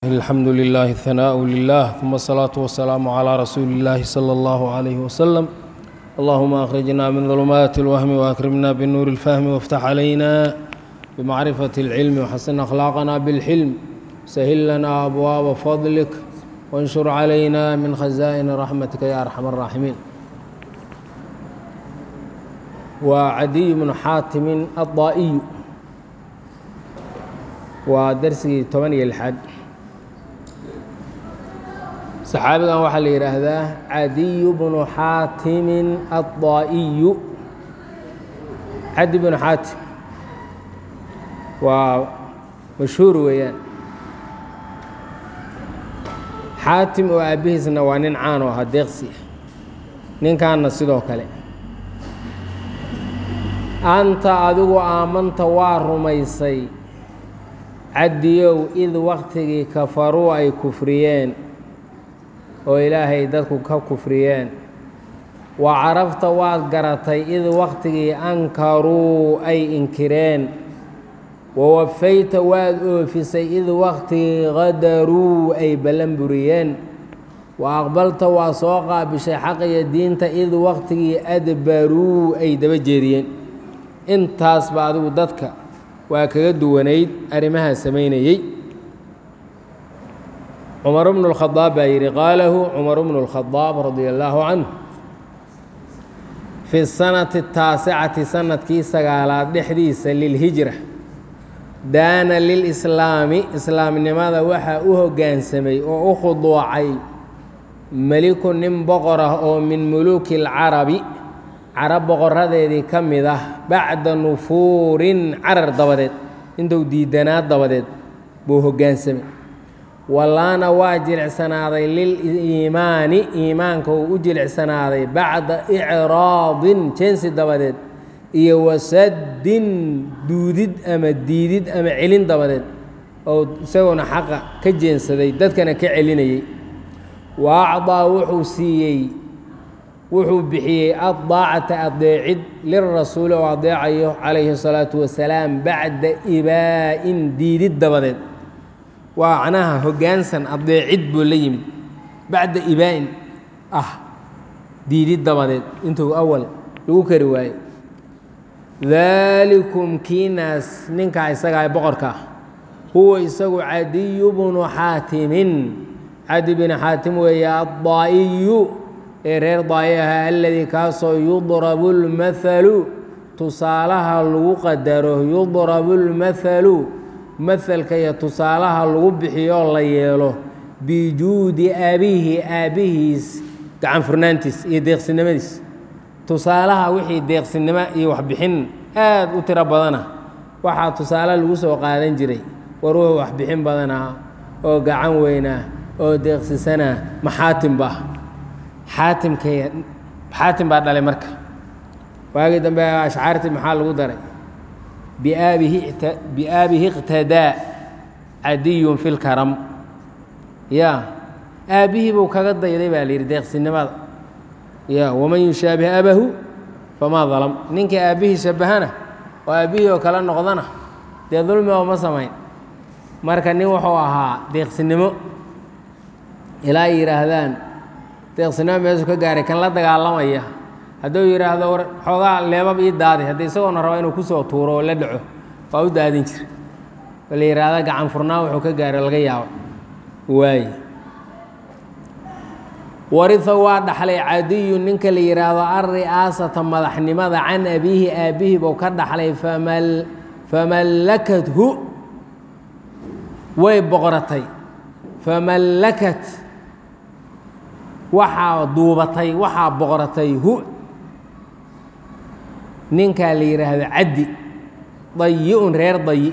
الحمد لله الثناء لله ثم الصلاة والسلام على رسول الله صلى الله عليه وسلم اللهم أخرجنا من ظلمات الوهم وأكرمنا بالنور الفهم وافتح علينا بمعرفة العلم وحسن أخلاقنا بالحلم سهل لنا أبواب فضلك وانشر علينا من خزائن رحمتك يا أرحم الراحمين وعدي بن حاتم الضائي ودرسي 8 لحد saxaabigan waxaa la yidhaahdaa cadiyu bnu xaatimin aلضaa'iyu cadi bnu xaatim waa mashhuur weeyaan xaatim oo aabbihiisna waa nin caan oo ahaa deeqsi ah ninkaanna sidoo kale anta adigu aamanta waa rumaysay cadiyow id waktigii kafaruu ay kufriyeen oo ilaahay dadku ka kufriyeen wa carafta waad garatay id waktigii ankaruu ay inkireen wa wafayta waad oofisay id waktigii qadaruu ay ballan buriyeen wa aqbalta waa soo qaabishay xaqiyo diinta id waktigii adbaruu ay daba jeediyeen intaasba adigu dadka waa kaga duwanayd arrimahaa samaynayey cumar bnu اlkhadaab baa yidhi qaalahu cumar bnu اlkhadaab radia allaahu canhu fi sanati taasicati sanadkii sagaalaad dhexdiisa lilhijra daana lilslaami islaamnimada waxaa u hoggaansamay oo u khuduucay meliku nin boqor ah oo min muluuki اlcarabi carab boqoradeedii ka mid ah bacda nufuurin carar dabadeed intuu diidanaa dabadeed buu hoggaansamay wallaana waa jilicsanaaday liliimaani iimaanka uu u jilicsanaaday bacda icraadin jeensi dabadeed iyo wasaddin duudid ama diidid ama celin dabadeed oo isagoona xaqa ka jeensaday dadkana ka celinayey wa acdaa wuxuu siiyey wuxuu bixiyey addaacata adeecid lirasuuli oo adeecayo calayhi الsalaatu wasalaam bacda ibaa'in diidid dabadeed waa macnaha hoggaansan adeecid buu la yimid bacda ibaa'in ah diidid dabadeed intuu awal lagu kari waayo daalikum kiinaas ninkaa isagaa boqorka ah huwa isagu cadiyu bnu xaatimin cadi binu xaatim weeye addaa'iyu ee reer daa'i ahaa aladii kaasoo yudrabu اlmathalu tusaalaha lagu qadaro yudrabu اlmathalu mahalka iyo tusaalaha lagu bixiyoo la yeelo bijuudi aabihi aabbihiis gacan furnaantiis iyo deeqsinimadiis tusaalaha wixii deeqsinimo iyo waxbixin aad u tiro badana waxaa tusaale lagu soo qaadan jiray war wuxuu waxbixin badanaa oo gacan weynaa oo deeqsisanaa maxaatimba xaatimkay xaatim baa dhalay marka waagii dambe ashcaartii maxaa lagu daray biaabihi iqtadaa cadiyun fi lkaram ya aabbihii buu kaga dayday baa layidhi deeqsinimada ya waman yushaabih abahu famaa dalam ninkii aabbihii shabahana oo aabbihii oo kale noqdana dee dulmi oo ma samayn marka nin wuxuu ahaa deeqsinimo ilaa ay yidhaahdaan deeqsinimo meesuu ka gaaray kan la dagaalamaya hadduu yidhaahdo war xoogaa leebab ii daadi haddii isagoona raba inuu kusoo tuuro oo la dhaco waa u daadin jira oo la yidhaahda gacan furnaa wuxuu ka gaaro laga yaabo waaye wariha waa dhaxlay cadiyu ninka la yidhaahdo alri'aasata madaxnimada can abiihi aabbihi buu ka dhaxlay famallakathu way boqoratay famallakat waxaa duubatay waxaa boqoratay hu ninkaa la yidhaahdo caddi dayi-un reer dayi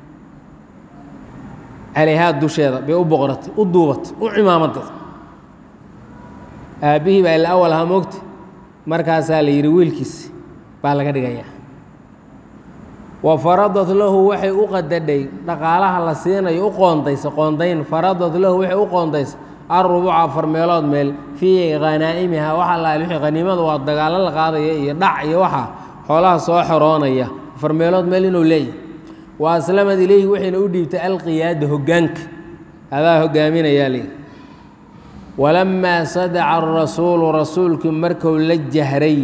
calayhaa dusheeda bay u boqoratay u duubatay u cimaamaday aabbihii baa ila awal ahaa moogta markaasaa la yidhi wiilkiis baa laga dhigayaa wa faradat lahu waxay u qadadhay dhaqaalaha la siinayo u qoondaysa qoondayn faradat lahu waxay u qoondaysa alrubuca afar meelood meel fii khanaa'imiha waxa laal wixii khaniimada waa dagaalo la qaadaya iyo dhac iyo waxa xoolaha soo xoroonaya afar meelood meel inuu leeyahy wa aslamad ilayhi waxayna u dhiibtay alqiyaada hoggaanka adaa hogaaminayaa layidhi walamaa sadaca arasuulu rasuulkii marku la jahray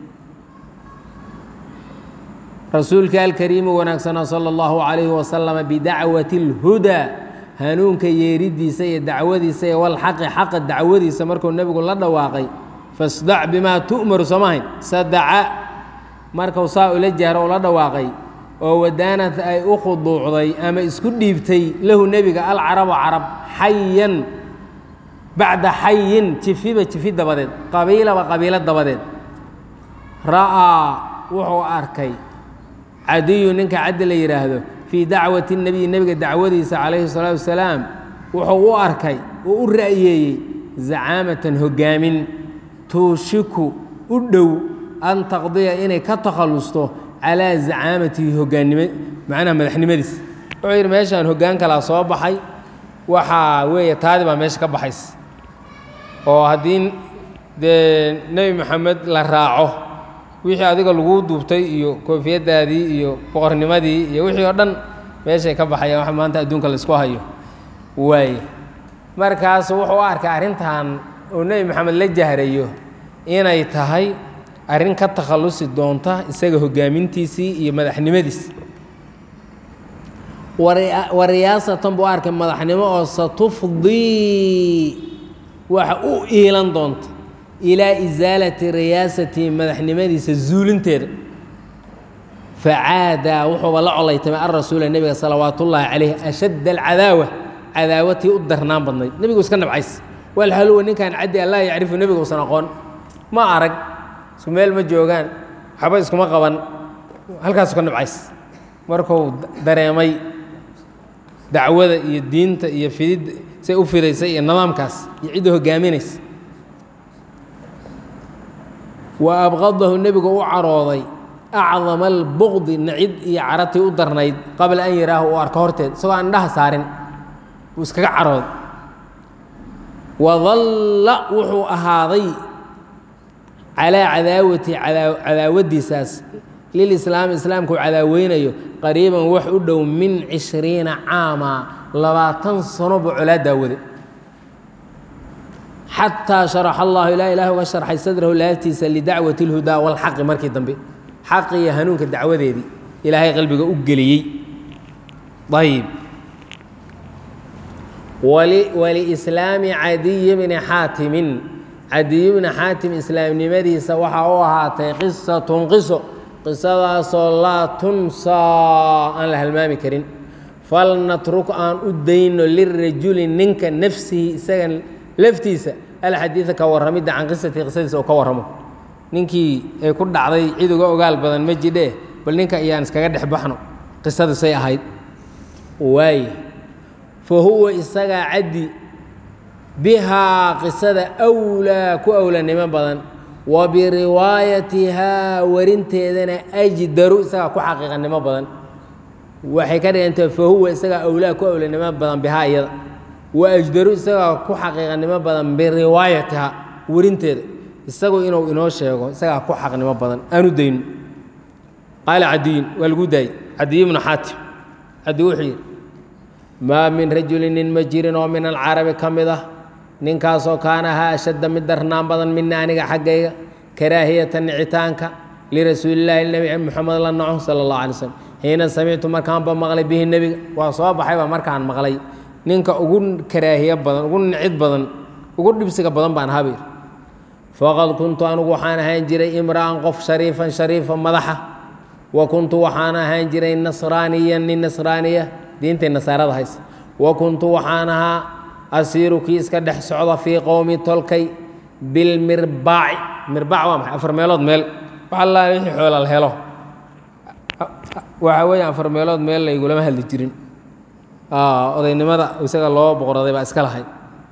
rasuulka alkariimu wanaagsanaa sala allahu calayhi wasalama bidacwati اlhudaa hanuunka yeeridiisa iyo dacwadiisa iyo walxaqi xaqa dacwadiisa markuu nebigu la dhawaaqay fasdac bimaa tu'maru samahayn sadaca markuu saa ula jahro ula dhawaaqay oo wadaanad ay u khuduucday ama isku dhiibtay lahu nebiga alcarabu carab xayan bacda xayin jifiba jifi dabadeed qabiilaba qabiilo dabadeed ra'aa wuxuu arkay cadiyu ninka caddi la yidhaahdo fii dacwati nebiyi nebiga dacwadiisa calayhi salaatu wasalaam wuxuu u arkay oo u ra'yeeyey zacaamatan hoggaamin tuushiku u dhow an taqdiya inay ka takhallusto calaa zacaamatihi hogaannimo macnaha madaxnimadiis wuxuu yidhi meeshaan hoggaan kalaa soo baxay waxaa weeye taadi baa meesha ka baxays oo haddii dee nebi moxamed la raaco wixii adiga laguu duubtay iyo koofiyaddaadii iyo boqornimadii iyo wixii oo dhan meeshay ka baxayaan wax maanta adduunka laisku hayo waaye markaasu wuxuu u arkay arrintan uu nebi moxamed la jahrayo inay tahay arrin ka takhallusi doonta isaga hoggaamintiisii iyo madaxnimadiis wa riyaasatan buu arkay madaxnimo oo satufdii waxa u iilan doonta ilaa isaalati riyaasati madaxnimadiisa zuulinteeda facaadaa wuxuuba la colaytamay alrasuula nebiga salawaat ullaahi calayh ashadd alcadaawa cadaawatii u darnaan badnayd nebigu iska nabcays walhaluwa ninkan caddi allaa yacrifu nebiga usan aqoon ma arag isku meel ma joogaan waxba iskuma qaban halkaasu ka nabcays markuu dareemay dacwada iyo diinta iyo fidid say u fidaysay iyo nidaamkaas iyo cidda hoggaaminaysa wa abqadahu nebigu u carooday acdama albuqdi nacid iyo caratii u darnayd qabla an yaraahu uu arko horteed isagoo aan indhaha saarin buu iskaga carooday wadalla wuxuu ahaaday calaa cadaawati cadaawaddiisaas lilislaami islaamkuu cadaaweynayo qariiban wax u dhow min cishriina caama labaatan sano buu colaa daawade xataa sharaxa allahu ilaa ilaah uga sharxay sadrahu laabtiisa lidacwati اlhudaa walxaqi markii dambe xaqi iyo hanuunka dacwadeedii ilaahay qalbiga u geliyey ayb walislaami cadiyi bni xaatimin cadiyi bni xaatim islaamnimadiisa waxaa u ahaatay qisatun qiso qisadaasoo laa tunsaa aan la halmaami karin falnatruk aan u dayno lirajuli ninka nafsihi isaga laftiisa alxadiida ka warramidda can qisatii qisadiisa oo ka warramo ninkii ay ku dhacday cid uga ogaal badan ma jidhee bal ninka ayaan iskaga dhex baxno qisadu say ahayd waaye fa huwa isagaa caddi bihaa qisada awlaa ku awlanimo badan wa biriwaayatihaa warinteedana ajdaru isagaa ku xaqiiqanimo badan waxay ka dhigantay fa huwa isagaa awlaa ku awlanimo badan bihaa iyada wa ajdaru isagaa ku xaqiiqanimo badan biriwaayatihaa warinteeda isagu inuu inoo sheego isagaa ku xaqnimo badan aanu dayno qaala cadiyin waa lagu daayey cadiy bnu xaatim cadi wuxuu yidhi maa min rajulin nin ma jirin oo min alcarabi ka mid ah ninkaasoo kaana ahaa ashadda mid darnaan badan mina aniga xaggayga karaahiyata nicitaanka lirasuulillaahi nebi moxamed la naco sala allahu alay slm xiina samictu markaanba maqlay bihi nebiga waa soo baxayba markaan maqlay ninka ugu karaahiye badan ugu nicid badan ugu dhibsiga badan baan habayr faqad kuntu anugu waxaan ahaan jiray imra'an qof shariifan shariifa madaxa wa kuntu waxaan ahaan jiray nasraaniyan nin nasraaniya diintay nasaarada haysa wa kuntu waxaan ahaa asiiru kii iska dhex socda fii qowmi tolkay bilmirbaaci mirbaac waa maxay afar meelood meel wax allaa wixii xoolal helo waxa weeye afar meelood meel laygulama hadli jirin odaynimada isaga loo boqoraday baa iska lahayd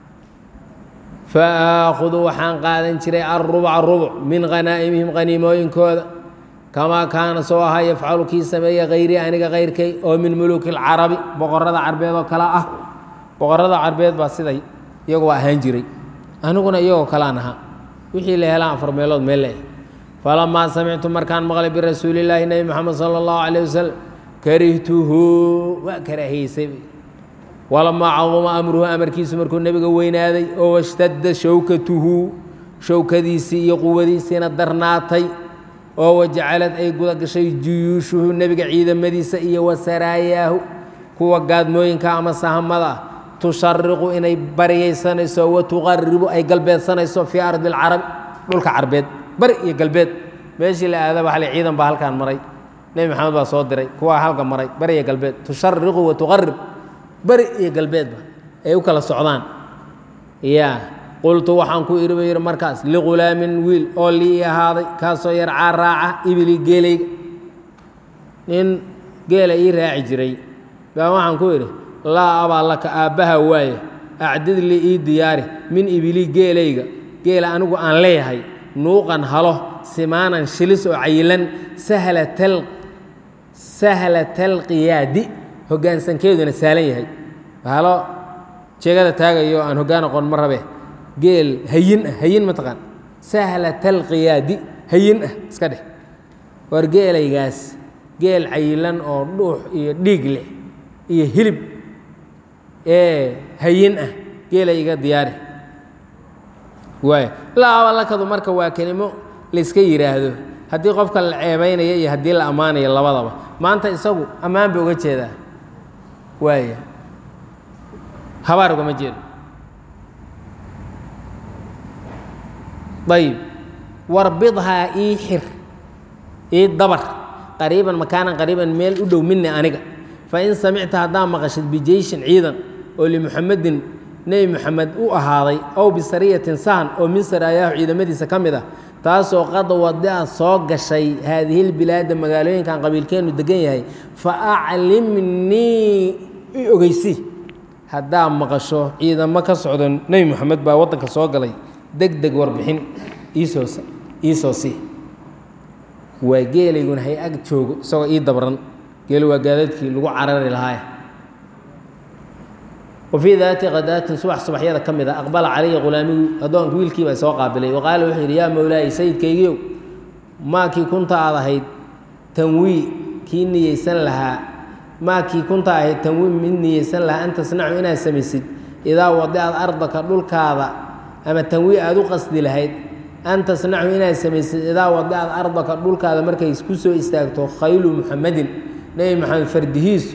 faaahudu waxaan qaadan jiray alrubca rubuc min khanaa'imihim khaniimooyinkooda kamaa kaana soo ahaa yafcalu kii sameeya hayrii aniga kayrkay oo min muluuki alcarabi boqorada carbeed oo kale ah boqorada carbeed baa siday iyagu waa ahaan jiray aniguna iyagoo kalean ahaa wixii la helaan afar meelood meel leh falamaa samictu markaan maqlay birasuulillaahi nebi moxamed sala allahu calayh wasalam karihtuhu waa karaahiyeysay walamaa caduma amruhu amarkiisu markuu nebiga weynaaday oo washtadda showkatuhu showkadiisii iyo quwadiisiina darnaatay oo wajacalad ay guda gashay juyuushuhu nebiga ciidamadiisa iyo wasaraayaahu kuwa gaadmooyinka ama sahamada ah tushariqu inay baryaysanayso wa tuqaribu ay galbeedsanayso fii ardi alcarabi dhulka carbeed bari iyo galbeed meeshii la aadaba hal ciidan baa halkaan maray nebi maxamed baa soo diray kuwaa halka maray bari iyo galbeed tushariqu wa tuqarib beri iyo galbeedba ay u kala socdaan ya qultu waxaan ku iri ba yidhi markaas lighulaamin wiil oo lii ahaaday kaasoo yarcaa raaca ibili geelayga nin geela ii raaci jiray baa waxaan ku idhi laa abaa laka aabbaha waaye acdid li ii diyaari min ibili geelayga geela anigu aan leeyahay nuuqan halo simaanan shilis oo cayilan sahlatalqiyaadi hoggaansankeeduna saalan yahay halo jeegada taagayo aan hoggaan aqoon ma rabe geel hayin ah hayin mataqaan sahlatalqiyaadi hayin ah iska dheh war geelaygaas geel cayilan oo dhuux iyo dhiig leh iyo hilib ee hayin ah geela iga diyaari waay laabalakadu marka waa kelimo layska yidhaahdo haddii qofka la ceebaynaya iyo haddii la ammaanayo labadaba maanta isagu ammaan ba uga jeedaa waaya habaar ugama jeedo ayib warbidhaa ii xir ii dabar qariiban makaanan qariiban meel u dhow mini aniga fain samicta haddaa maqashid bijeyshin ciidan oo limuxamedin nebi moxamed u ahaaday ow bisariyatin sahan oo min saraayaahu ciidamadiisa ka mid ah taasoo qad wada soo gashay haadihilbilaada magaalooyinkan qabiilkeennu degan yahay fa aclimnii i ogeysi haddaa maqasho ciidamo ka socdo nebi moxamed baa waddanka soo galay deg deg warbixin iisoo iisoo sii waa geelayguna hay ag joogo isagoo ii dabran geel waa gaadadkii lagu carari lahaay wafii daati kadaatin subax subaxyada ka mid a aqbala calaya khulaamigu addoonka wiilkiibaa soo qaabilay wa qaala wuxuu yidhi yaa mowlaayi sayidkaygiiow maakii kunta aad ahayd tanwii kii niyeysan lahaa maakii kunta ahayd tanwii mid niyeysan lahaa an tasnacu inaad samaysid idaa wadicaad ardaka dhulkaada ama tanwii aad u qasdi lahayd an tasnacu inaad samaysid idaa wadicaad ardaka dhulkaada markay ku soo istaagto khaylu muxamedin nebi moxamed fardihiisu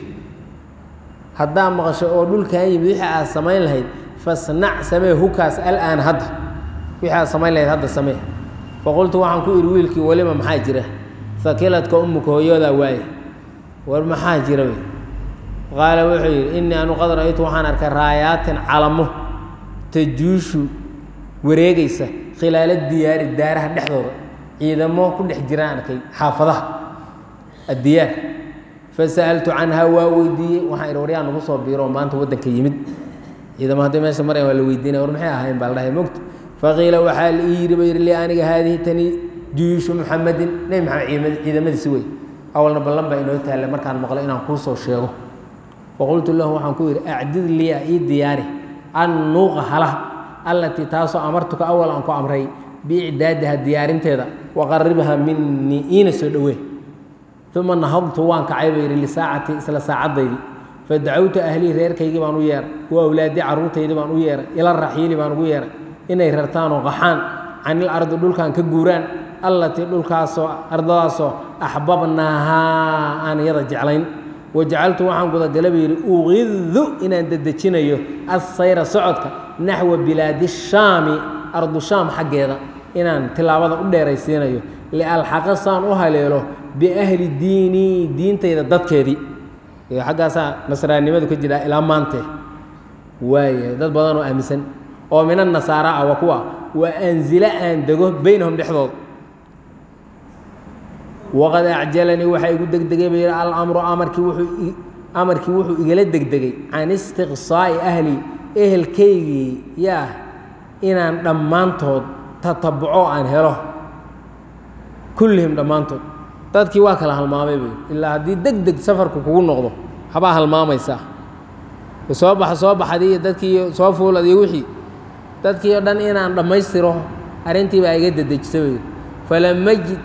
haddaa maqasho oo dhulkan yimid wixii aad samayn lahayd fasnac samee hukaas alaan hadda wixii aad samayn lahayd hadda samee faqultu waxaan ku idhi wiilkii welima maxaa jira fakiladka ummuka hooyoodaa waaye war maxaa jira wey qaala wuxuu yidhi innii anu qad ra'aytu waxaan arkay raayaatin calamo tajuushu wareegaysa khilaala diyaari daaraha dhexdooda ciidamo ku dhex jiraan arkay xaafadaha addiyaar fasa'altu canhaa waa weydiiyey waxaan idhi waryaa nagu soo biiro oo maanta waddanka yimid ciidamo hadday meesha marayan waa la weydiinaya war maxay ahayn baa la dhahay mogta faqiila waxaa la ii yidhi ba yidhi lii aniga haadihi tani juyuushu muxamedin nebi maxamed ciidamadiisi wey awalna ballan baa inoo taalla markaan maqlo inaan kuu soo sheego faqultu lahu waxaan ku yidhi acdid liya ii diyaari an nuuqa halaha allatii taasoo amartuka awal aan ku amray biicdaadiha diyaarinteeda waqaribha minii iina soo dhowee uma nahadtu waan kacay buu yidhi lisaacati isla saacaddaydii fadacawtu ahlii reerkaygii baan u yeeray wa awlaadii carruurtaydii baan u yeeray ila raxiili baan ugu yeeray inay rartaan oo qaxaan canil ardi dhulkan ka guuraan allatii dhulkaasoo ardadaasoo axbabnaahaa aan iyada jeclayn wajacaltu waxaan gudagala buu yidhi uqidu inaan dedejinayo assayra socodka naxwa bilaadi shaami ardu shaam xaggeeda inaan tilaabada u dheeraysiinayo lialxaqa saan u haleelo biahli diinii diintayda dadkeedii xaggaasaa nasraanimadu ka jira ilaa maante waaya dad badan oo aaminsan oo mina nasaara ah waa kuwa waa anzila aan dego beynahum dhexdooda waqad acjalanii waxaa igu degdegay ba yidhi alamru amarkii wuxuu amarkii wuxuu igala degdegay can istiqsaa'i ahli ehelkaygii yaa inaan dhammaantood tatabuco aan helo kullihim dhammaantood dadkii waa kala halmaamay buu ilaa haddii deg deg safarku kugu noqdo habaa halmaamaysaa soo baxa soo baxadii iyo dadkii soo fuulad iyo wixii dadkii oo dhan inaan dhammaystiro arrintii baa iga dedejisa wey falamajid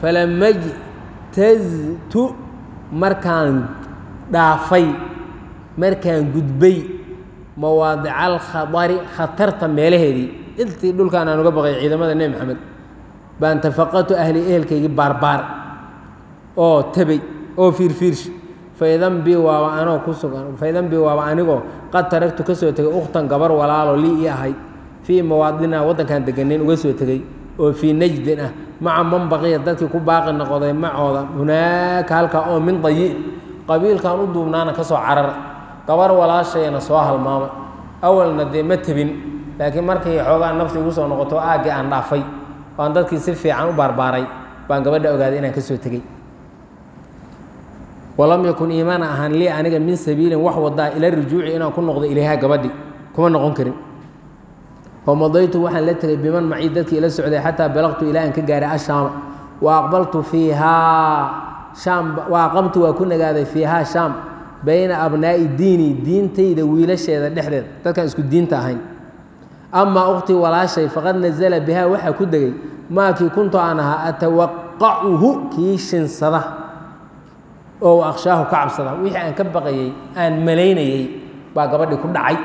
falamajtaztu markaan dhaafay markaan gudbay mawaadica alkhadari khatarta meelaheedii intii dhulkaan aan uga baqay ciidamada nebi maxamed baan tafaqatu ahli ehelkaygii baarbaar oo tabay oo fiirfiirsh faidan bi waaba anoo ku sugan faidan bi waaba anigoo qad taragtu ka soo tegay ukhtan gabar walaalo lii ii ahayd fii mawaadinaa waddankaan deganayn uga soo tegey oo fii najdin ah maca man baqiya dadkii ku baaqi noqday macooda hunaaka halkaa oo min dayi qabiilkan u duubnaana ka soo carara gabar walaashayana soo halmaamay awalna dee ma tebin laakiin markii xoogaa nafti igu soo noqoto aaggii aan dhaafay waan dadkii si fiican u baarbaaray baan gabadha ogaaday inaan ka soo tegey walam yakun iimaana ahaan lii aniga min sabiilin wax wadaa ila rujuuci inaan ku noqdo ilayha gabadhi kuma noqon karin famadaytu waxaan la tegay biman macii dadkii ila socday xataa balaqtu ilaa aan ka gaaray ashaama wa aqbaltu fiihaa shaam wa aqamtu waa ku nagaaday fiihaa shaam bayna abnaa'i diini diintayda wiilasheeda dhexdeeda dadkaan isku diinta ahayn amaa ukhtii walaashay faqad nazala bihaa waxaa ku degay maakii kuntu aan ahaa atawaqacuhu kii shinsada oo akshaahu ka cabsada wixii aan ka baqayey aan malaynayey baa gabadhii ku dhacay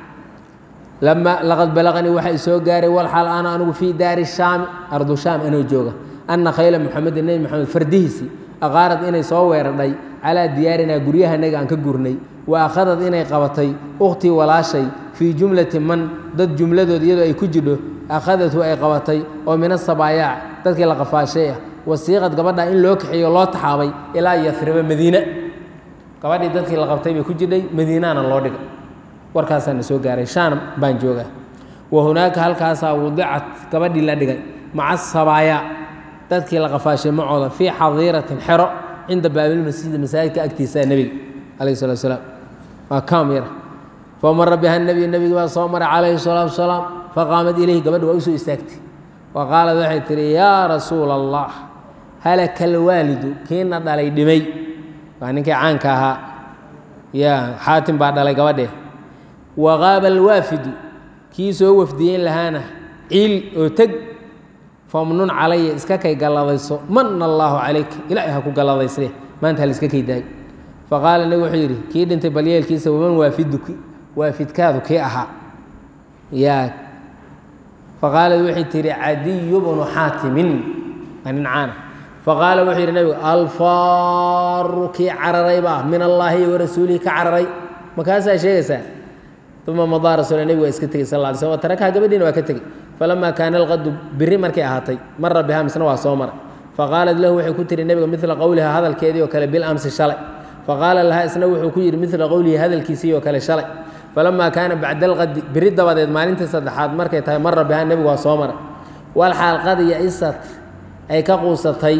lama laqad balaqanii waxaa isoo gaaray walxaal ana anigu fii daari shaami ardu shaam anoo jooga anna khayla muxamedin nebi moxamed fardihiisii aqaarad inay soo weeradhay calaa diyaarinaa guryahanaga aan ka gurnay wa akhadad inay qabatay ukhtii walaashay fii jumlati man dad jumladood iyadoo ay ku jidho akhadatu ay qabatay oo min asabaayaac dadkii la qafaashay ah wasiiqad gabadha in loo kaxeeyo loo taxaabay ilaa yafriba madiina gabadhii dadkii la qabtay bay ku jidhay madiinaana loo dhigay warkaasaana soo gaaray shaam baan joogaa wa hunaaka halkaasaa wadicat gabadhii la dhigay maca sabaaya dadkii la qafaashay macooda fii xadiiratin xero cinda baabilmasjidi masaajidka agtiisaa nebiga calayhi salatu salaam waa kaam yara famara biha nebiy nebigi baa soo maray calayhi salaatu wasalaam faqaamad ilayhi gabadhi waa usoo istaagtay wa qaalad waxay tihi yaa rasuula allah halaka alwaalidu kiina dhalay dhimay waa ninkii caanka ahaa ya xaatim baa dhalay gabadhee waqaaba alwaafidu kii soo wafdiyeyn lahaana ciil oo teg famnun calaya iska kay galladayso mana allaahu calayka ilaahay ha ku galladayse maanta ha laiska kay daayo faqaala nebigu wuxuu yidhi kii dhintay balyeelkiisa waman waafiduki waafidkaadu kii ahaa yaa faqaalad waxay tihi cadiyu bnu xaatimin waa nin caana faqaala wuxuu yidhi nebigu alfaaru kii cararayba ah min allaahi wa rasuulihi ka cararay makaasaa sheegaysaa uma madaa rasuula nebigu waa iska tegey sal lla alay slm tarakaha gabadhiina waa ka tegey falamaa kaana alqadu biri markay ahaatay mara bihaa misna waa soo maray faqaalat lahu waxay ku tihi nebiga midla qowliha hadalkeedii oo kale bilamsi shalay faqaala lahaa isna wuxuu ku yidhi midla qowlihi hadalkiisii oo kale shalay falamaa kaana bacda alqadi biri dabadeed maalintii saddexaad markay tahay mara bihaa nebigu waa soo maray walxaal qad ya-isat ay ka quusatay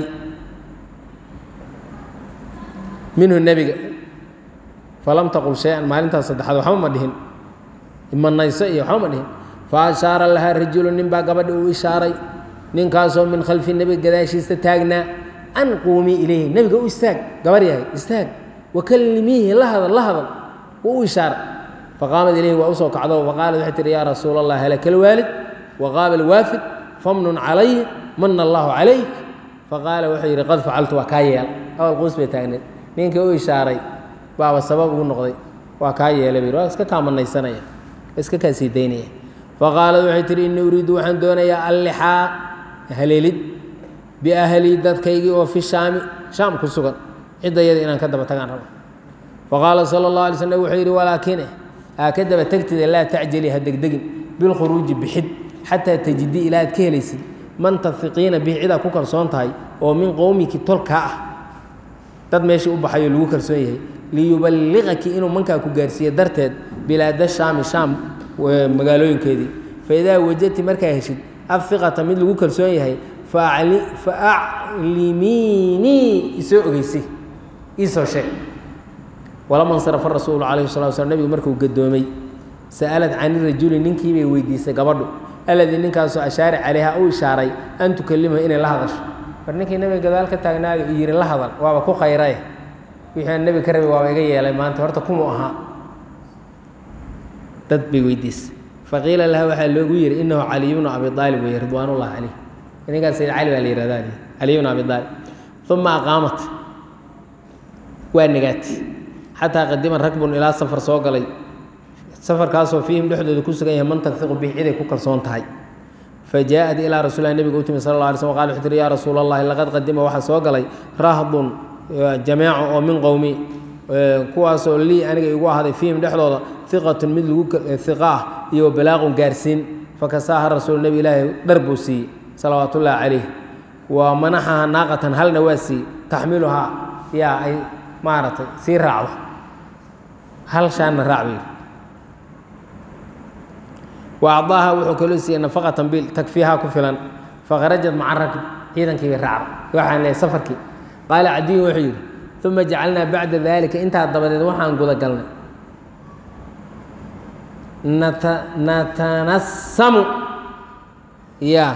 minhu nebiga falam taqul shay-an maalintaas saddexaad waxba ma dhihin imanayso iyo waxba ma dhihin fa ashaara lahaa rajulu nin baa gabadhi uu ishaaray ninkaasoo min khalfi nebiga gadaashiisa taagnaa an quumii ilayhi nebiga u istaag gabar yahay istaag wakallimiihi la hadal la hadal wuu u ishaaray faqaamad ilayhi waa usoo kacdo faqaalat waxay tihi yaa rasuula allah halaka alwaalid waqaaba alwaafid famnun calayhi mana allahu calayk faqaala wuxuu yidhi qad facaltu waa kaa yeela awal quus bay taagneed ninkii u ishaaray baaba sabab ugu noqday waa kaa yeelay bay waa iska kaamanaysanaya iska kaa sii daynaya faqaalad waxay tihi innii uriidu waxaan doonayaa allixaa haleelid biahlii dadkaygii oo fi shaami shaam ku sugan ciddayada inaan ka daba tagaan rabo faqaala sala اllah alay slm wuxuu yidhi walaakine aa ka daba tegtida laa tacjali ha degdegin bilkhuruuji bixid xataa tajidi ilaa aad ka helaysid man tafiqiina bihi cidaa ku kalsoon tahay oo min qowmiki tolkaa ah dad meeshii u baxayo lagu kalsoon yahay liyuballiqaki inuu mankaa ku gaarsiiye darteed bilaada shaami shaam magaalooyinkeedii faidaa wajadti markaa heshid afiqata mid lagu kalsoon yahay faaclimiinii isoo ogeysi iisoo sheeg walama nsarafa rasuulu calayhi salatu slam nebigu markuu gadoomay sa'alad cani rajuli ninkii bay weydiisay gabadhu alladii ninkaasoo ashaara calayha u ishaaray an tukalimahu inay la hadasho war ninkii nebiga gadaal ka taagnaayo u yidhi la hadal waaba ku khayrae wixii aan nebiga ka rabay waaba iga yeelay maanta horta kumuu ahaa dad bay weydiisay faqiila laha waxaa loogu yidhi inahu caliy bnu abi aalib weye ridwaan ullahi caleyh ninkaas sayid cali baa la yihahdaa caliy bnu abi aalib uma aqaamat waa nagaatay xataa qadima ragbun ilaa safar soo galay safarkaasoo fiihim dhexdooda ku sugan yahay man tafiqu bih ciday ku kalsoon tahay fajaaءat ilaa rasuulilah nebiga u timi sal la alay slm qala wuxuu tihi yaa rasuula allahi laqad qadima waxaa soo galay rahdun jameeco oo min qowmi kuwaasoo lii aniga igu ahday fiihim dhexdooda iqatun mid lagu iqa ah iyo balaaqun gaarsiin fakasaaha rasuul nebi ilaahi dhar buu siiyey salawaat ullaahi calayh wa manaxaha naaqatan halna waa siiyey taxmiluhaa yaa ay maaragtay sii raacdo hal shaanna raac bay wa acdaaha wuxuu kaloo siiyey nafaqatan bil takfiihaa ku filan fakharajat maca rakb ciidankii bay raacday waxaan lehay safarkii qaala cadiyun wuxuu yidhi uma jacalnaa bacda daalika intaa dabadeed waxaan guda galnay natanassamu yaa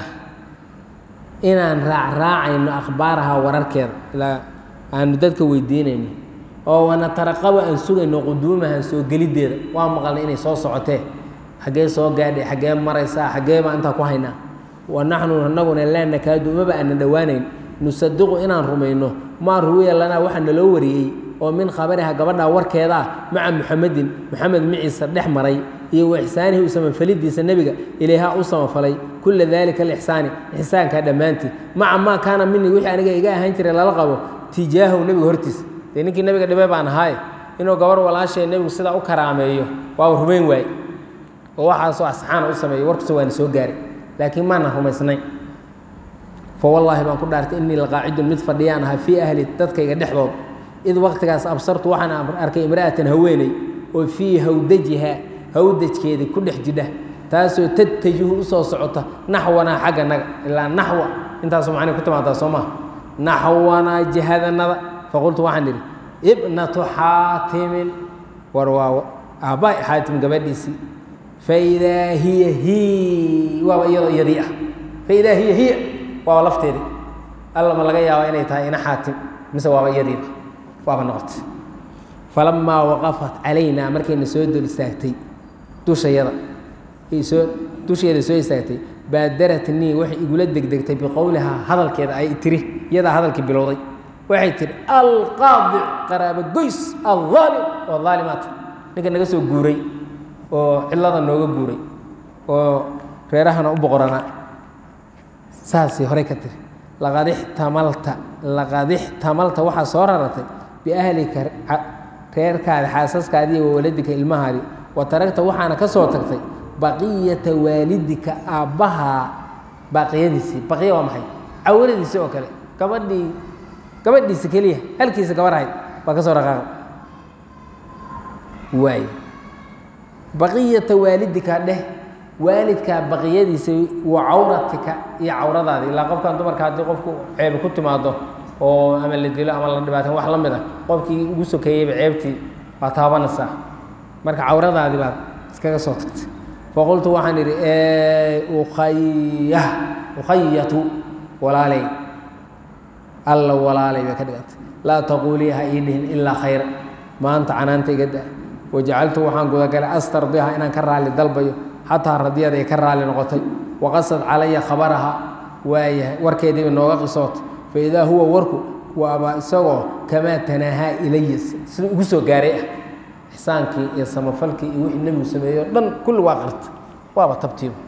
inaan raacraacayno akhbaaraha wararkeeda ilaa aanu dadka weydiinayno oo wanataraqabo aan sugayno quduumahan soo geliddeeda waa maqalnay inay soo socotee xaggee soo gaadhay xaggee maraysaa xaggee baa intaa ku haynaa wa naxnu anaguna laa nakaadu umaba aanan dhowaanayn nusadiqu inaan rumayno maa ruwiya lanaa waxaa naloo wariyey oo min khabariha gabadhaa warkeeda ah maca muxamedin moxamed miciisa dhex maray iyo wa ixsaanihi u samafalidiisa nebiga ilayhaa u samafalay kula dalika alixsaani ixsaankaa dhammaantii maca maa kaana minii wixii aniga iga ahaan jiray lala qabo tijaahahu nebiga hortiisa dee ninkii nebiga dhibay baan ahaaye inuu gabarh walaashay nebigu sidaa u karaameeyo waaba rumayn waaye oo waxaasoo asxaana u sameeyey warkusa waana soo gaaray laakiin maana rumaysnayn fa wallaahi baan ku dhaartay innii laqaacidun mid fadhiyaan ahaa fii ahli dadkayga dhexdood id waqtigaas absartu waxaan arkay imra'atan haweeney oo fii hawdajiha hawdajkeedii ku dhex jidha taasoo tadtajihu usoo socota naxwanaa xagga naga ilaa naxwa intaasoo macnay ku timaadaa soo maha naxwanaa jihadanada faqultu waxaan idhi ibnatu xaatimin war waa aabba xaatim gabadhiisii faidaa hiya hi waaba iyadoo iyadii ah faidaa hiya hiya waaba lafteedii alla ma laga yaaba inay tahay ina xaatim mise waaba iyadiiba waaba noqotay falamaa waqafat calaynaa markayna soo dul istaagtay dushayada soo dusheeda soo istaagtay baadaratnii waxay igula degdegtay biqowlihaa hadalkeeda ay tiri iyadaa hadalkii bilowday waxay tihi alqaadic qaraabo goys alaalim oo aalimaata ninka naga soo guuray oo cidlada nooga guuray oo reerahana u boqoranaa saasay horey ka tiri laqad ixtamalta laqad ixtamalta waxaa soo raratay biahlika reerkaadi xaasaskaadii wa waladika ilmahaadii wa taragta waxaana ka soo tagtay baqiyata waalidika aabbahaa baaqiyadiisii baqiya waa maxay cawradiisii oo kale gabadhii gabadhiisa keliya halkiisa gabar ahayd baa ka soo dhaqaaqa waay baqiyata waalidika dheh waalidkaa baqiyadiisa wa cawratika iyo cawradaadi ilaa qofkan dumarka haddii qofku ceebi ku timaado oo ama la dilo ama la dhibaateen wax la mid ah qofkii ugu sokeeyeyba ceebtii waa taabanaysaa marka cawradaadi baad iskaga soo tagtay faqultu waxaan idhi ukhaya ukhayatu walaaley alla walaalay bay ka dhigantay laa taquulii ha ii dhihin ilaa khayra maanta canaanta iga da wajacaltu waxaan gudagalay astardiha inaan ka raalli dalbayo xataa radiyada ay ka raalli noqotay waqasad calaya khabaraha waayahay warkeediiba nooga qisootay faidaa huwa warku waaba isagoo kamaa tanaahaa ilaya siduu igu soo gaaray ah ixsaankii iyo samafalkii iyo wixii nebigu sameeyey o dhan kulli waa qarta waaba tabtiiba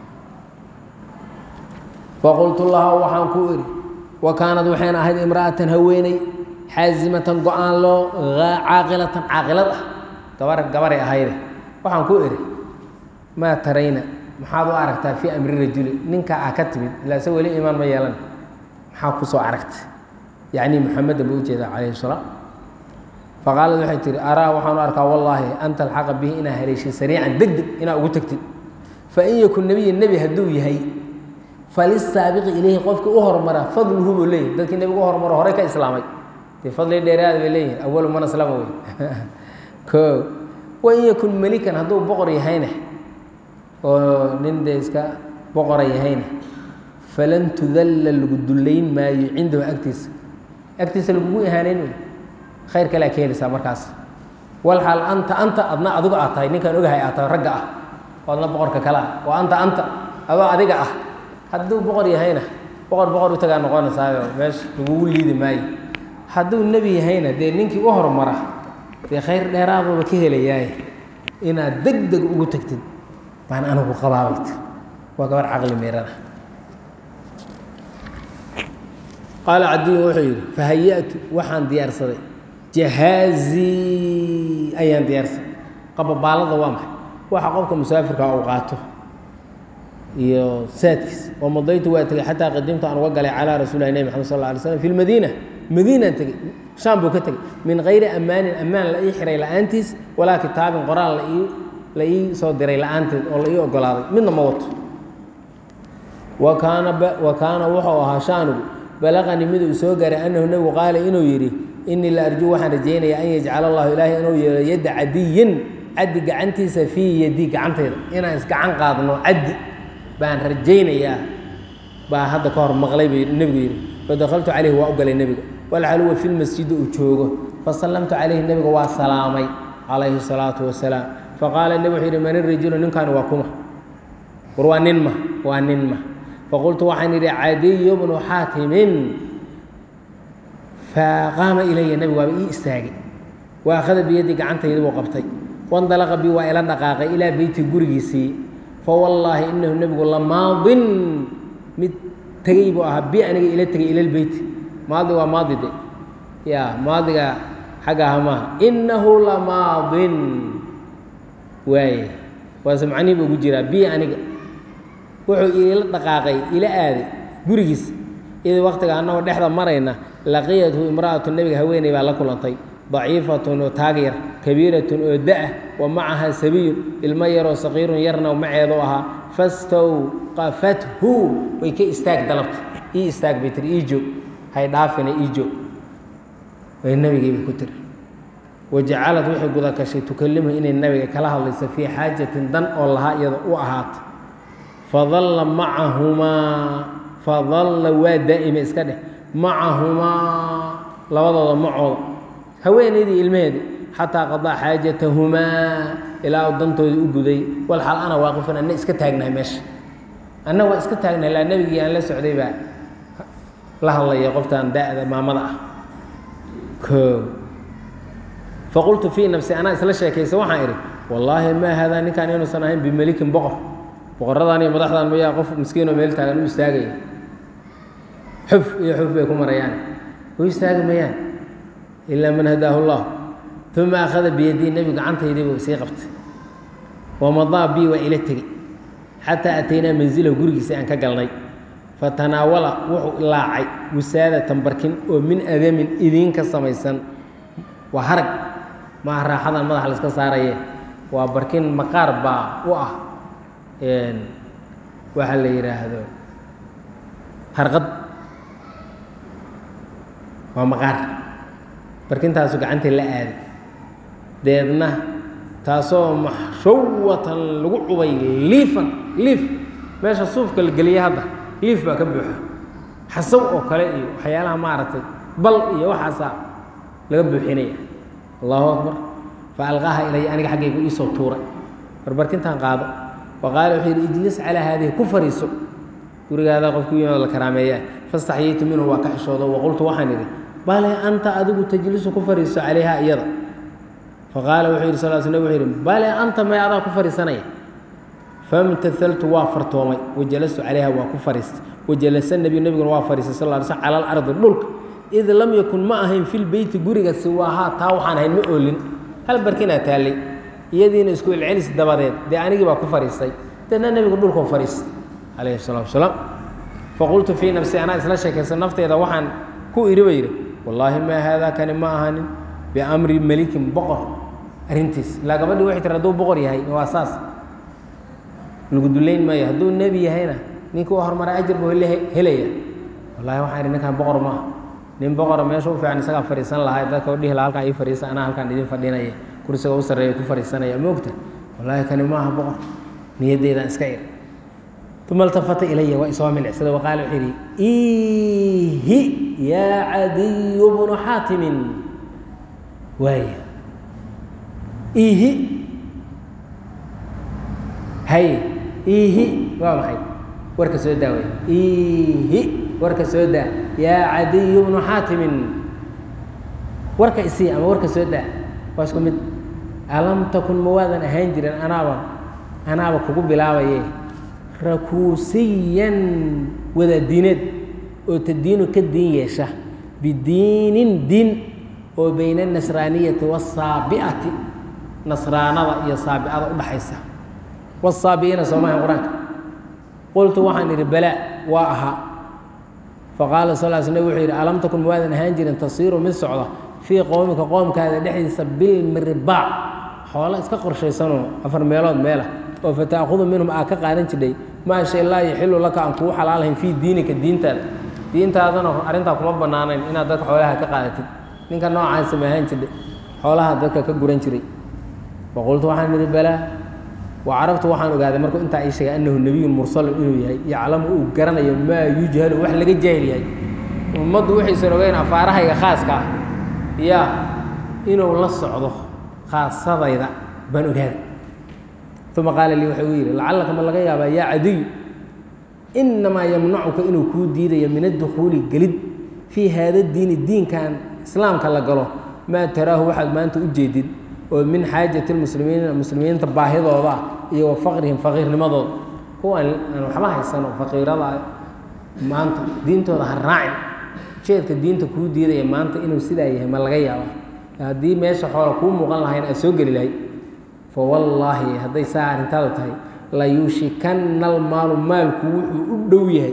faqultu laha waxaan ku idhi wa kaanad waxayna ahayd imra'atan haweeney xaasimatan go-aan loo caaqilatan caaqilad ah gabar gabaray ahayde waxaan ku idhi maa tarayna maxaad u aragtaa fii amri rajuli ninka ah ka timid ilaa se weli iimaan ma yeelan maxaa ku soo aragtay yacni muxamedan buu ujeedaa calayhi salaam faqaalad waxay tihi araa waxaan u arkaa wallaahi an talxaqa bihi inaa haleeshay sariican deg deg inaa ugu tagtid fain yakun nebiya nebi hadduu yahay falisaabiqi ilayhi qofkii u hormara fadluhu buu leeyahy dadkii nebigu u hormaro horey ka islaamay dee fadli dheeraada bay leeyihin awalu man aslama wey o wain yakun melikan hadduu boqor yahayna oo nin dee iska boqora yahayna falan tudalla lagu dullayn maayo cindahu agtiisa agtiisa lagugu ihaaneyn wey khayr kalea ka heleysaa markaas walxaal anta anta adna adigu aad tahay ninkaan ogahay aad tahay ragga ah oo adna boqorka kale ah oo anta anta adoo adiga ah hadduu boqor yahayna boqor boqor u tagaa noqonaysaayo meesha lagugu liidi maayo hadduu nebi yahayna dee ninkii u hormara dee khayr dheeraaduba ka helayaaye inaad deg deg ugu tegtid baan anigu qabaabayt waa gabar caqli meerana qaala cadiyun wuxuu yidhi fahaya'tu waxaan diyaarsaday jahaazii ayaan diyaarsaday qababaalada waa maxay waxa qofka musaafirka uu qaato iyo saadkiis oo madaytu waa tegey xataa qadimtu aan uga galay calaa rasuulilah nebi maxamed sal lla alay slam fi lmadiina madiinaan tegey shaam buu ka tegey min gayri ammaanin ammaan la ii xiray la'aantiis walaa kitaabin qoraal la ii la ii soo diray la'aanteed oo la ii ogolaaday midna ma wato wa kaana wa kaana wuxuu ahaa shaanugu balaqanii miduu soo gaaray annahu nebigu qaala inuu yidhi inii la arjuu waxaan rajaynayaa an yajcala allahu ilaahay inuu yeelo yadda cadiyin caddi gacantiisa fii yadii gacantayda inaan isgacan qaadno caddi baan rajaynayaa baa hadda ka hor maqlay buu nebigu yidhi fadakaltu calayhi waa u galay nebiga walcaluwa fi lmasjidi uu joogo fasallamtu calayhi nebiga waa salaamay calayhi salaatu wasalaam faqaala nebi wuxuu yidhi man irijilu ninkaani waa kuma war waa nin ma waa nin ma faqultu waxaan yidhi cadiyu bnu xaatimin faqaama ilaya nebigu waaba ii istaagay wa akhada biyadii gacantaydi buu qabtay wandalaqa bi waa ila dhaqaaqay ilaa beyti gurigiisii fawallaahi inahu nebigu lamaadin mid tegey buu ahaa bi aniga ila tegay ila lbeyti maadi waa maadi de ya maadiga xagga aha maaha inahu lamaadin waaye waase macnihi bu ugu jiraa bi aniga wuxuu ila dhaqaaqay ila aaday gurigiis id waktiga annagoo dhexda marayna laqiyathu imra'atu nebiga haweeney baa la kulantay daciifatun oo taag yar kabiiratun oo da-ah wa macaha sabiyun ilmo yaroo saqiirun yarna maceedu ahaa fastawqafathu way ka istaag dalabta ii istaag bay tiri ii joog hay dhaafina ii joog way nebigii bay ku tiri wajacalad waxay guda gashay tukalimu inay nebiga kala hadlayso fii xaajatin dan oo lahaa iyada u ahaata fadalla macahumaa fadalla waa daa'ima iska dheh macahumaa labadooda macooda haweenaydii ilmaheedii xataa qadaa xaajatahumaa ilaa u dantoodii u guday wal xal ana waaqifan anna iska taagnahay meesha anna waa iska taagnahay laa nebigii aan la socday baa la hadlaya qoftaan da'da maamada ah o faqultu fii nafsi anaa isla sheekaysa waxaan idhi wallaahi maa haadaa ninkaan inuusan ahayn bimelikin boqor boqoradaan iyo madaxdaan mayaa qof miskiinoo meel taagan u istaagaya xuf iyo xuf bay ku marayaan u istaagi mayaan ilaa man hadaahu llah uma akhada biyadii nebigu gacantaydiibu sii qabtay wamadaa bii waa ila tegey xataa ataynaa manzilahu gurigiisa aan ka galnay fatanaawala wuxuu ilaacay wisaadatan barkin oo min adamin idiin ka samaysan waa harag maaha raaxadan madaxa la iska saaraye waa barkin maqaar baa u ah waxaa la yidhaahdo harqad waa maqaar barkintaasu gacantii la aaday deedna taasoo maxshawatan lagu cubay liifan liif meesha suufka la geliya hadda liif baa ka buuxa xasaw oo kale iyo waxyaalaha maaragtay bal iyo waxaasaa laga buuxinaya allahu akbar fa alqaaha ilaya aniga xaggaygu iisoo tuuray barbarkintan qaado wa qaala wuxuu yidhi ijlis calaa haadihi ku fariiso gurigaada qofku yimaado la karaameeyaa fastaxyaytu minhu waa ka xishoodo waqultu waxaan idhi bale anta adigu tajlisu ku fariiso calayha iyada faqaala wuxuu yidhi sal sl wuxuu yidhi bale anta may adaa ku fariisanaya famtahaltu waa fartoomay wajalastu calayha waa ku fariistay wajalasa nebiyu nebiguna waa fariistay sal ly slm cala alardi dhulka id lam yakun ma ahayn fi lbeyti guriga siwaahaa taa waxaan ahayn ma oolin hal barkinaa taallay iyadiina isku celcelis dabadeed dee anigii baa ku fariistay deedna nebigu dhulkuu fariistay calayhi salatu wasalaam faqultu fii nafsi anaa isla sheekaysa nafteeda waxaan ku idhi ba yidhi wallaahi maa haadaa kani ma ahanin biamri melikin boqor arrintiis ilaa gabadhii waxay tiri hadduu boqor yahay waa saas lagu dullayn maayo hadduu nebi yahayna ninkii u horumara ajar buu helaya wallahi waxaan idhi ninkaan boqor maaha nin boqora meesha u fiican isagaa fadhiisan lahay dadka dhihi laha halkaan ii fadhiisa anaa halkaan idin fadhinaya kursiga u sarreeya ku fadhiisanaya moogta wallaahi kani maaha boqor niyaddeydaan iska iri uma altafata ilaya waa isoo milicsada waqaala wuxuu yidhi iihi yaa cadiyu bnu xaatimin waaya iihi hay iihi waa maxay warka soo daa wey iihi warka soo daa yaa cadiyu bnu xaatimin warka isii ama warka soo daa waa isku mid alam takun ma waadan ahaan jirin anaaba anaaba kugu bilaabaye rakuusiyan wadaadiineed oo tadiinu ka diin yeesha bidiinin diin oo bayna anasraaniyati waasaabi'ati nasraanada iyo saabi'ada udhaxaysa wasaabi'iina soomaha qur-aanka qultu waxaan idhi balaa waa ahaa faqaala sal l sl wuxuu yidhi alam takun mawaadan ahaan jirin tasiiru mid socda fii qowmika qoomkaada dhexdiisa bilmirbaac xoolo iska qorshaysanoo afar meelood meelah oo fata'khudu minhum aa ka qaadan jidhay maa shay laa yaxilu laka aan kugu xalaalahayn fii diinika diintaada diintaadana arrintaa kuma bannaanayn inaad dadka xoolaha ka qaadatid ninka noocaasa ma ahaan jidhay xoolaha dadka ka guran jiray faqultu waxaan idhi balaa wa carabtu waxaan ogaaday markuu intaa ii sheegay annahu nebiyun mursalun inuu yahay yaclamu uu garanayo maa yujhalu wax laga jaahil yahay ummaddu waxaysan ogeyn afaarahayga khaaska ah yaa inuu la socdo khaasadayda baan ogaaday uma qaala lii wuxuu yidhi lacallaka ma laga yaabaa yaa cadiyu inamaa yamnacuka inuu kuu diidayo min addukhuuli gelid fii haada diini diinkan islaamka la galo maa taraahu waxaad maanta u jeedid oo min xaajati lmuslimiina muslimiinta baahidooda ah iyo wa faqrihim faqiirnimadooda kuwan aan waxba haysano faqiirada maanta diintooda ha raacin ujeedka diinta kuu diidaya maanta inuu sidaa yahay ma laga yaaba haddii meesha xoola kuu muuqan lahayn aad soo geli lahayd fa wallaahi hadday saa arrintaadu tahay layuushikanna almaalu maalku wuxuu u dhow yahay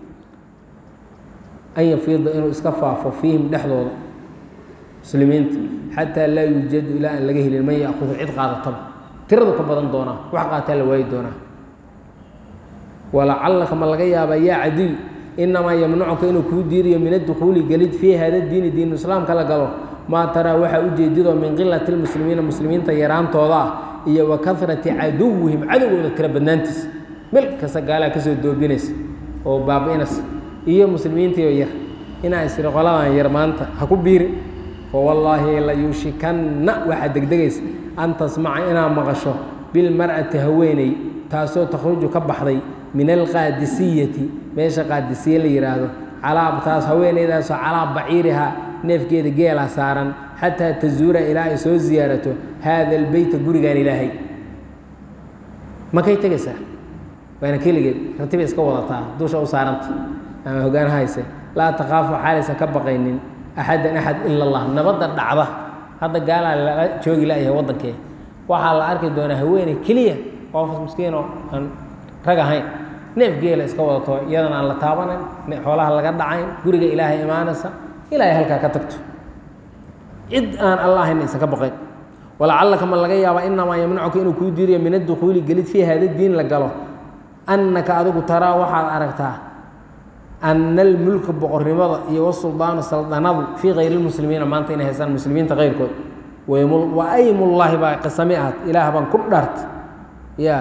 an yafiida inuu iska faafo fiihim dhexdooda muslimiinta xataa laa yuujadu ilaa aan laga helin man yaakudu cid qaadataba tiradu ka badan doonaa wax qaataa la waayi doonaa walacallaka ma laga yaabaa yaa cadiy inamaa yamnacuka inuu kuu diidayo min addukhuuli gelid fii hada diini diinu islaamka la galo maa taraa waxaa ujeedidoo min qilati lmuslimiina muslimiinta yaraantooda ah iyo wa karati caduwihim cadowgooda tira badnaantiisa mel kasta gaalaa kasoo doobinaysa oo baabi'inaysa iyo muslimiintiioo yar inaa isiri qoladan yar maanta ha ku biiri fawallaahi layuushikanna waxaad degdegaysa an tasmaca inaad maqasho bilmar'ati haweeney taasoo takhruju ka baxday min alqaadisiyati meesha qaadisiye la yidhaahdo calaa taas haweeneydaasoo calaa baciirihaa neefgeeda geelaa saaran xataa tazuura ilaa ay soo ziyaarato haada albeyta gurigaan ilaahay makay tegaysaa waana keligeed ratibay iska wadataa dusha u saaranta ama hogaanaha hayse laa takhaafu xaalaysan ka baqaynin axadan axad ila allah nabadda dhacda hadda gaalaa lala joogi layahay waddankee waxaa la arki doonaa haweeney keliya qoofas miskiinoo aan rag ahayn neef geela iska wadato iyadana aan la taabanayn xoolaha laga dhacayn guriga ilaahay imaanaysa ilaahay halkaa ka tagto cid aan alla ahayn aysan ka baqayn walacallaka ma laga yaabaa inamaa yamnacuka inuu kuu diidayo min addukhuuli gelid fii hada diin la galo annaka adigu taraa waxaad aragtaa ana almulka boqornimada iyo wasuldaanu saldanadu fii kayri lmuslimiina maanta inay haystaan muslimiinta keyrkood wa aymullaahi baa qisami ahaad ilaah baan ku dhaartay ya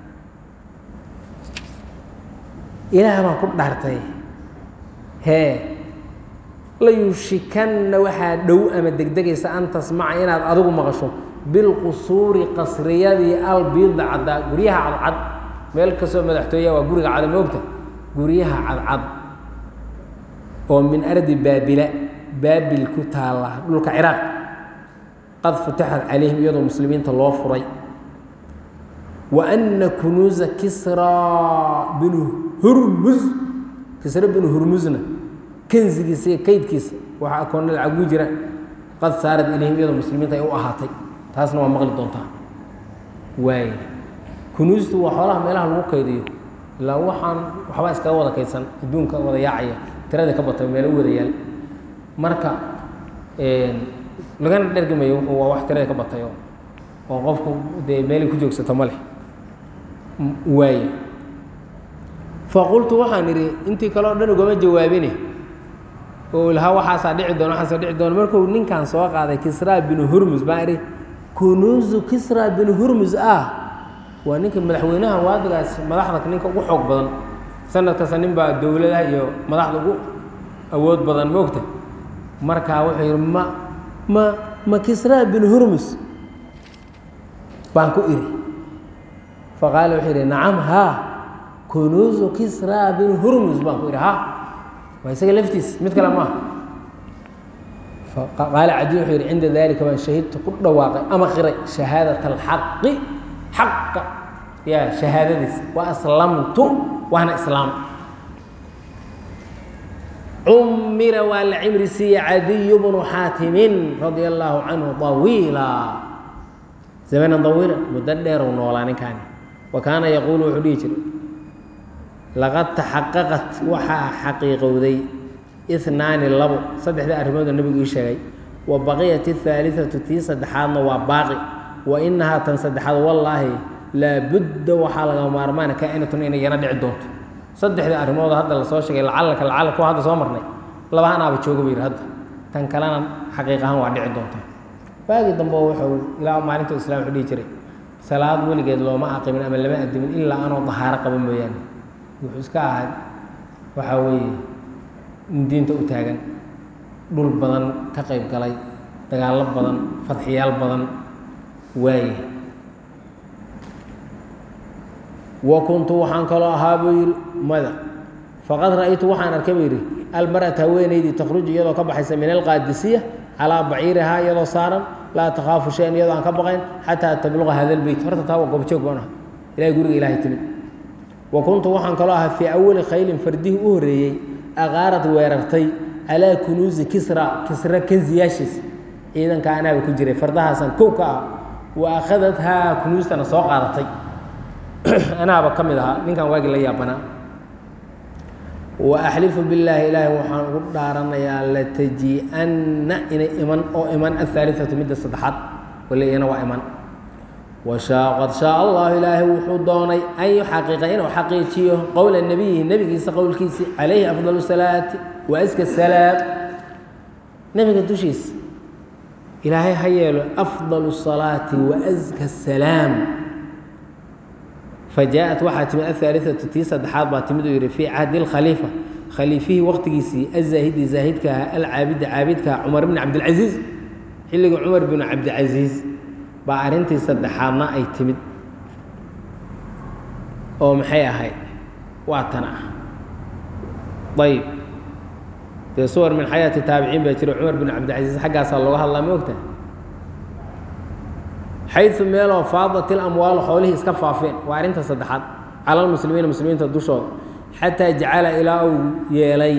ilaah baan ku dhaartay hee layushikanna waxaa dhow ama degdegaysa an tasmaca inaad adigu maqasho bilqusuuri qasriyadii albiida caddaa guryaha cadcad meel kastoo madaxtooya waa guriga cada moogta guryaha cadcad oo min ardi baabila baabil ku taalla dhulka ciraaq qad futixat calayhim iyadoo muslimiinta loo furay wa anna kunuusa kisraa binu hurmus kisra binu hurmusna kanzigiisa iyo kaydkiisa waxaa akoonna lacagu jira qad saarat ilayhim iyadoo muslimiinta ay u ahaatay taasna waa maqli doontaa waay kunuustu waa xoolaha meelaha lagu kaydiyo ilaa waxaan waxbaa iskaga wada kaydsan adduunka wada yaacaya tirada ka batay meelo u wada yaal marka lagana dhergimayo wuxuu waa wax tirada ka batayo oo qofku dee meelay ku joogsato ma leh waaye faqultu waxaan idhi intii kale o dhan ugama jawaabine oo lahaa waxaasaa dhici doona waxaasaa dhici doona markuu ninkan soo qaaday kisraa binu hurmus baan idhi kunuusu kisraa binu hurmus ah waa ninka madaxweynaha waadigaas madaxda ninka ugu xoog badan sanad kasta nin baa dowladaha iyo madaxda ugu awood badan moogta markaa wuxuu yidhi ma ma ma kisraa binu hurmus baan ku idhi faqaala wuxuu yidhi nacam haa kunuusu kisraa binu hurmus baan ku idhi ha waa isaga laftiis mid kale maaha qaala cadi wuxuu yidhi cinda dalika baan shahidtu ku dhawaaqay ama qiray shahaadat alxaqi xaqa ya shahaadadiis wa aslamtu waana islaam cumira waa la cimri siiye cadiyu bnu xaatimin radia allaahu canhu طawiila zamanan طawiila muddo dheerow noolaa ninkaani wa kaana yaquulu wuxuu dhihi jiray laqad taxaqaqat waxaa xaqiiqowday inaani labo saddexda arrimoodoo nebigu ii sheegay wa baqiyat اhaaliثatu tii saddexaadna waa baaqi wa inahaa tan saddexaad wallaahi laabudda waxaa laga maarmaana kaa'inatun inay yana dhici doonto saddexda arrimood hadda lasoo sheegay lacalaka lacala kuwa hadda soo marnay labahanaaba jooga bu yidhi hadda tan kalena xaqiiq ahaan waa dhici doonta waagii dambe wuxuu ilaa maalinta islam wuxuu dhihi jiray salaad weligeed looma aqimin ama lama adimin ilaa anoo dahaaro qaba mooyaane wuxuu iska ahaa waxaa weeye diinta u taagan dhul badan ka qayb galay dagaallo badan fadxiyaal badan waaye wa kuntu waxaan kaloo ahaa buu yidhi mada faqad ra'aytu waxaan arkay buu yidhi almar'ata haweenaydii takhruju iyadoo ka baxaysa min alqaadisiya calaa baciirihaa iyadoo saaran laa takhaafu shayan iyadoo aan ka baqayn xataa tabluqa hada lbeyt horta taa waa goobjoog baan aha ilahay guriga ilaahay timid wa kuntu waxaan kaloo ahaa fii awali khaylin fardihii u horreeyey aqaarad weerartay calaa kunuusi kisra kisra kansiyaashiis ciidanka anaaba ku jiray fardahaasan kow ka ah wa akhadathaa kunuustana soo qaadatay anaaba ka mid ahaa ninkan waagii la yaabanaa wa axlifu billaahi ilaahi waxaan ugu dhaaranayaa lataji-anna inay iman oo iman ahaaliatu midda saddexaad wale iyana waa iman washaa qad shaa allahu ilaahay wuxuu doonay an yuxaqiqa inuu xaqiijiyo qowla nebiyihi nebigiisa qowlkiisi calayhi afdal salaati wa aska salaam nebiga dushiisa ilaahay ha yeelo afdal salaati wa aska salaam fajaaءat waxaa timid ahaaliثatu tii saddexaad baa timid uu yihi fii cahdi اkhaliifa khaliifihii waqtigiisii azaahidi zaahidka aha alcaabida caabidka ah cumar bn cabdilcaziiz xilligii cumar binu cabdicasiis baa arrintii saddexaadna ay timid oo maxay ahayd waa tan ah ayb dee suwar min xayaati taabiciin baa jiro cumar binu cabdilcaziiz xaggaasaa looga hadlaa ma ogta xayu meeloo faadat ilamwaalu xoolihii iska faafeen waa arrinta saddexaad cala lmuslimiina muslimiinta dushooda xataa jacala ilaa uu yeelay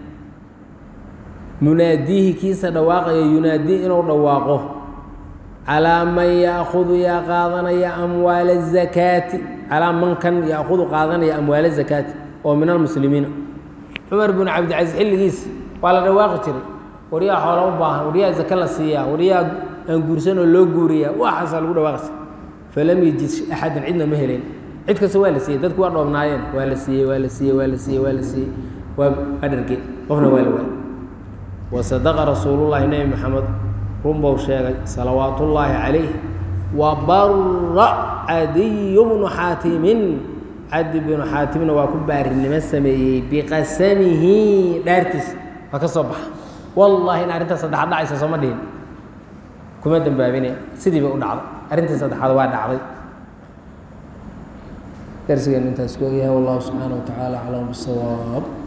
munaadiihi kiisa dhawaaqaya yunaadii inuu dhawaaqo calaa man yaakudu yaa qaadanaya amwaala zakaati calaa man kan yaakudu qaadanaya amwaala zakaati oo min almuslimiina cumar binu cabdicasiis xilligiisa waa la dhawaaqi jiray waryaa xoola u baahan waryaa zake la siiyaa waryaa aan guursanoo loo guuriyaa waxaasaa lagu dhawaaqaysa falam yajid axadan cidna ma helen cid kasta waa la siiyey dadku waa dhoobnaayeen waa la siiyey waa la siiyey waa la siiyey waa la siiyey waa adharge qofna waa la waayey wasadaqa rasuulullaahi nebi maxamed runbou sheegay salawaatullaahi calayh wa barra cadiyu bnu xaatimin cadi binu xaatimna waa ku baarinimo sameeyey biqasamihi dhaartiis waa ka soo baxa wallaahi in arrintaa saddexaad dhacaysa sooma dhihin kuma dambaabine sidii bay u dhacday arrintii saddexaad waa dhacday darsigeen intaas ku ogyahay wallahu subxaana wa tacaala aclam bisawaab